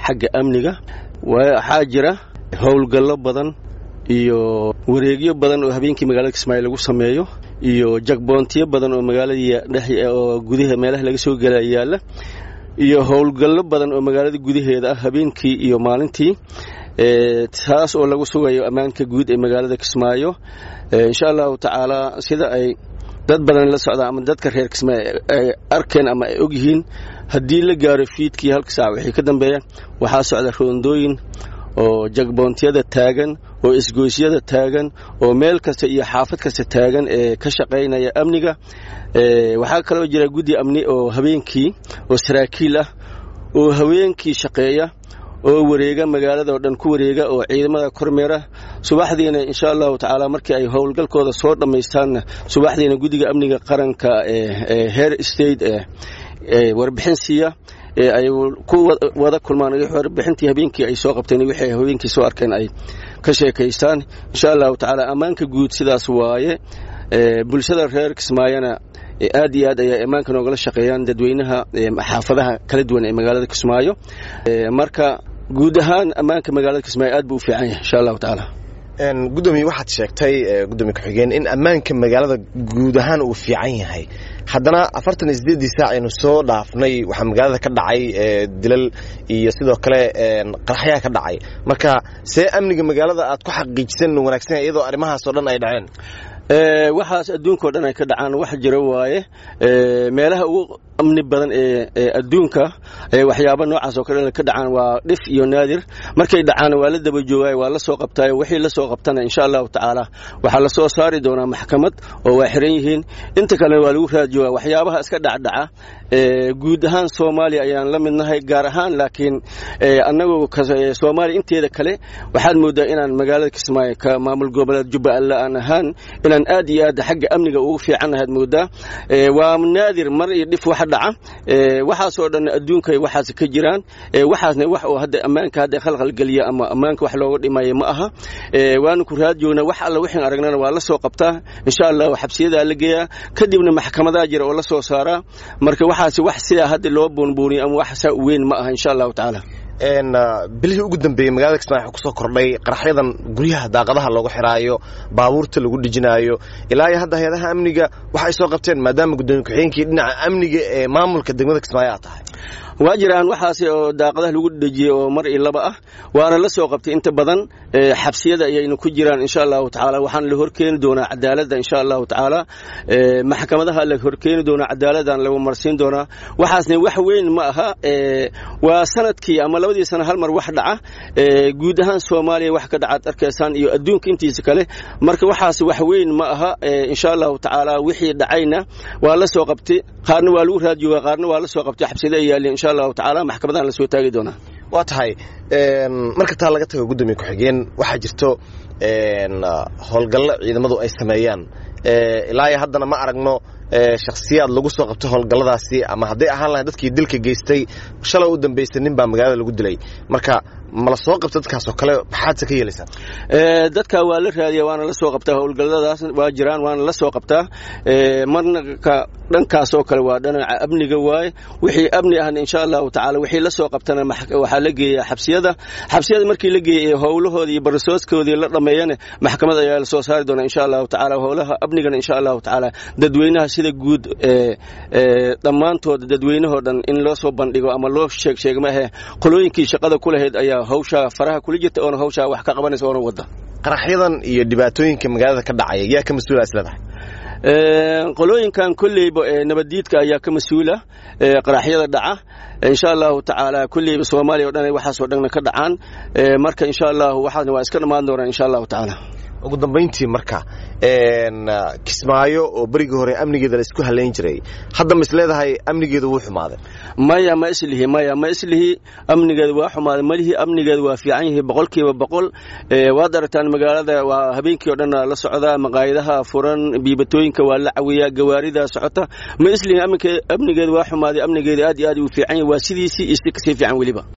xagga amniga waxaa jira howlgallo badan iyo wareegyo badan oo habeenkii magaalada kismaayo lagu sameeyo iyo jagboontiyo badan oo magaaladii dhex oo gudaha meelaha laga soo gela yaalla iyo howlgallo badan oo magaalada gudaheeda ah habeenkii iyo maalintii taas oo lagu sugayo ammaanka guud ee magaalada kismaayo insha allahu tacaala sida ay dad badan la socdaan ama dadka reer kismaayo ay arkeen ama ay ogyihiin haddii la gaaro fiidkii halka saac wixii ka dambeeya waxaa socda roondooyin oo jagboontiyada taagan oo isgoysyada taagan oo meel kasta iyo xaafad kasta taagan ee ka shaqaynaya amniga waxaa kaloo jira guddi amni oo habeenkii oo saraakiil ah oo haweenkii shaqeeya oo wareega magaalada oo dhan ku wareega oo ciidamada kormeera subaxdiina insha allahu tacaala markii ay howlgalkooda soo dhammaystaanna subaxdiina guddiga amniga qaranka ee heer state ee warbixin siiya ay ku wada kulmaan warbixintii habeenkii ay soo qabteen wixii habeenkii soo arkeen ay ka sheekaystaan insha allahu tacaala ammaanka guud sidaas waaye bulshada reer kismaayona aad iyo aad ayaa ammaanka noogala shaqeeyaan dadweynaha xaafadaha kala duwan ee magaalada kismaayo marka guud ahaan ammaanka magaalada kismaayo aad buu u fiican yahay insha allahu tacaala gudoomiye waxaad sheegtay gudoomiye ku-xigeen in ammaanka magaalada guud ahaan uu fiican yahay haddana afartan iyo sideeddii saac aynu soo dhaafnay waxaa magaalada ka dhacay dilal iyo sidoo kale qaraxyaa ka dhacay marka see amniga magaalada aad ku xaqiijisan wanaagsan iyadoo arrimahaas oo dhan ay dhaceen waxaas adduunkao dhan ay ka dhacaan wax jira waaye meelaha ugu amni badan ee adduunka waxyaaba noocaas oo kale ka dhacaan waa dhif iyo naadir markay dhacaan waa la daba joogaay waa la soo qabtaay wixii la soo qabtana insha allahu tacaala waxaa la soo saari doonaa maxkamad oo waa xiran yihiin inta kalena waa lagu raad joogaa waxyaabaha iska dhacdhaca guud ahaan soomaaliya ayaan la midnahay gaar ahaan laakiin annagu soomaaliya inteeda kale waxaad moodaa inaan magaalada kismaayo ka maamul goboleed jubbaland aan ahaan inaan aad iyo aad xagga amniga ugu fiicannahaad moodaa waa naadir mar iyo dhif wax dhaca waxaasoo dhan adduunka waxaas ka jiraan waxaasna wax oo hadda ammaanka hadda khalkhalgeliya ama ammaanka wax looga dhimaya ma aha waanu ku raad joognaa wax alla wixin aragnana waa la soo qabtaa insha allah xabsiyadaa la geeyaa kadibna maxkamadaa jira oo la soo saaraa marka waxaas wax sidaa hadda loo buunbuuniyo ama wax saa weyn ma aha insha allahu tacaala bilihii ugu dambeeyey magaalada kismaayo waxaa kusoo kordhay qaraxyadan guryaha daaqadaha loogu xiraayo baabuurta lagu dhejinaayo ilaa iyo hadda hay-adaha amniga waxay soo qabteen maadaama gudoomiye ku-xigeenkii dhinaca amniga ee maamulka degmada kismaayo aad tahay waa jiraan waxaas oo daaqadaha lagu dhejiyey oo mar iyo laba ah waana la soo qabtay inta badan xabsiyada ayaynu ku jiraan insha allahu tacaala waxaan la horkeeni doonaa cadaaladda insha allahu tacaala maxkamadaha la horkeeni doonaa cadaaladdan lagu marsiin doonaa waxaasna wax weyn ma aha waa sanadkii ama labadii sana hal mar wax dhaca guud ahaan soomaaliya wax ka dhacaad arkaysaan iyo adduunka intiisa kale marka waxaas wax weyn ma aha insha allahu tacaala wixii dhacayna waa la soo qabtay qaarna waa lagu raad joogaa qaarna waa la soo qabtay xabsiyada ay yaalleen insha allahu tacaala maxkamadahan la soo taagi doonaa waa tahay marka taa laga tago gudoomiye ku-xigeen waxaa jirto howlgallo ciidamadu ay sameeyaan ilaa iyo haddana ma aragno shakhsiyaad lagu soo qabto howlgalladaasi ama hadday ahaan lahayn dadkii dilka geystay shalay u dambaysay nin baa magaalada lagu dilay marka ma la soo qabta dadkaas oo kale maxaadse ka yeelaysaa dadka waa la raadiya waana la soo qabtaa howlgalladaas waa jiraan waana la soo qabtaa marna ka dhankaas oo kale waa dhinaca amniga waaye wixii amni ahna insha allahu tacaala wixii la soo qabtana waxaa la geeyaa xabsiyada xabsiyada markii la geeyay howlahoodii iyo barisooskoodii la dhammeeyana maxkamad ayaa la soo saari doonaa insha allahu tacaala howlaha amnigana insha allahu tacaala dadweynaha sida guud dhammaantood dadweynahoo dhan in loo soo bandhigo ama loo sheeg sheeg maahe qolooyinkii shaqada ku lahayd ayaa hawshaa faraha kula jirta oona hawshaa wax ka qabanaysa oona wadda qaraxyadan iyo dhibaatooyinka magaalada ka dhacaya yaa ka mas-uula isleedahay qolooyinkan kolleyba nabaddiidka ayaa ka mas-uula qaraxyada dhaca insha allahu tacaala kolleyba soomaaliya o dhan waxaasoo dhanna ka dhacaan marka insha allahu waxaasna waa iska dhammaan doonaan insha allahu tacaala ugu dambayntii marka kismaayo oo berigii hore amnigeeda la isku halayn jiray hadda ma isleedahay amnigeedu wuu xumaaday maya ma islihi maya ma islihi amnigeedu waa xumaaday malihii amnigeedu waa fiican yihi boqolkiiba boqol waad aragtaan magaalada waa habeenkii o dhan la socdaa maqaayadaha furan biibatooyinka waa la cawiyaa gawaarida socota ma islihi amnigeedu waa xumaaday amnigeedu aad iyo aad uu fiican yahi waa sidiisii iyo si kasii fiican weliba